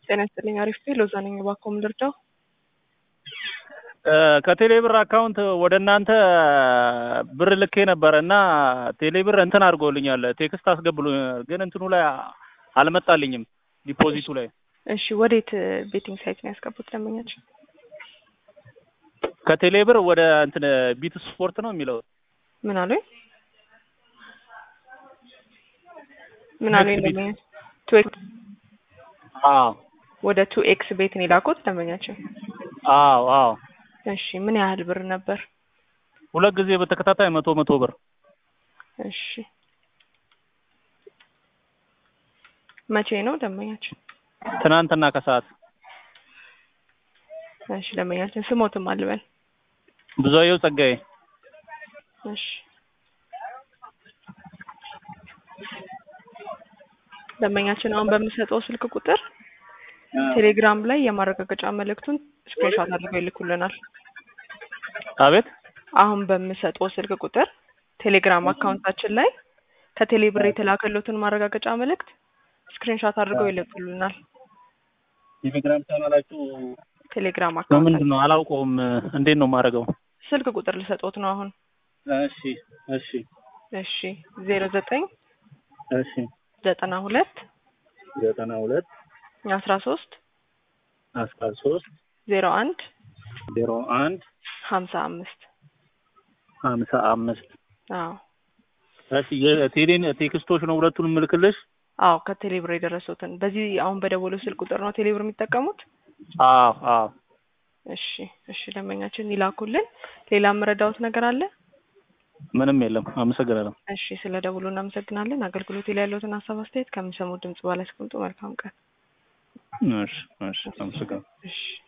ጤና ይስጥልኝ። አሪፍ ሎዛ ነኝ። እባክዎ ምን ልርዳው? ከቴሌብር አካውንት ወደ እናንተ ብር ልኬ ነበረ እና ቴሌብር እንትን አድርጎልኛል፣ ቴክስት አስገብሎኛል፣ ግን እንትኑ ላይ አልመጣልኝም ዲፖዚቱ ላይ። እሺ ወዴት ቤቲንግ ሳይት ነው ያስገቡት ደንበኛችን? ከቴሌብር ወደ እንትን ቢት ስፖርት ነው የሚለው። ምን አሉኝ? ምን አሉኝ ደንበኛችን? ቱ ኤክስ አዎ ወደ ቱ ኤክስ ቤት ነው የላኩት ደንበኛችን። አዎ አዎ እሺ ምን ያህል ብር ነበር? ሁለት ጊዜ በተከታታይ መቶ መቶ ብር። እሺ መቼ ነው ደንበኛችን? ትናንትና ከሰዓት። እሺ ደንበኛችን ስሞትም አልበል። ብዙአየሁ ጸጋዬ። እሺ ደንበኛችን አሁን በምሰጠው ስልክ ቁጥር ቴሌግራም ላይ የማረጋገጫ መልእክቱን ስክሪንሾት አድርገው ይልኩልናል። አቤት አሁን በምሰጠው ስልክ ቁጥር ቴሌግራም አካውንታችን ላይ ከቴሌብር የተላከሉትን ማረጋገጫ መልእክት ስክሪንሾት አድርገው ይልኩልናል። ቴሌግራም ቻናላችሁ ቴሌግራም አካውንት በምንድን ነው አላውቀውም። እንዴት ነው የማደርገው? ስልክ ቁጥር ልሰጦት ነው አሁን። እሺ እሺ እሺ ዜሮ ዘጠኝ እሺ ዘጠና ሁለት ዘጠና ሁለት አስራ ሶስት አስራ ሶስት ዜሮ አንድ ዜሮ አንድ ሀምሳ አምስት ሀምሳ አምስት አዎ እሺ የቴሌን ቴክስቶች ነው ሁለቱንም ምልክልሽ? አዎ ከቴሌብር የደረሱትን በዚህ አሁን በደወለው ስልክ ቁጥር ነው ቴሌብር የሚጠቀሙት? አዎ አዎ እሺ እሺ ደንበኛችን ይላኩልን። ሌላ የምረዳውት ነገር አለ? ምንም የለም። አመሰግናለሁ። እሺ ስለ ደውሉ እናመሰግናለን። አገልግሎት ላይ ያለውትን ሀሳብ አስተያየት ከሚሰሙት ድምጽ በላይ አስቀምጡ። መልካም ቀን። እሺ እሺ አመሰግናለሁ። እሺ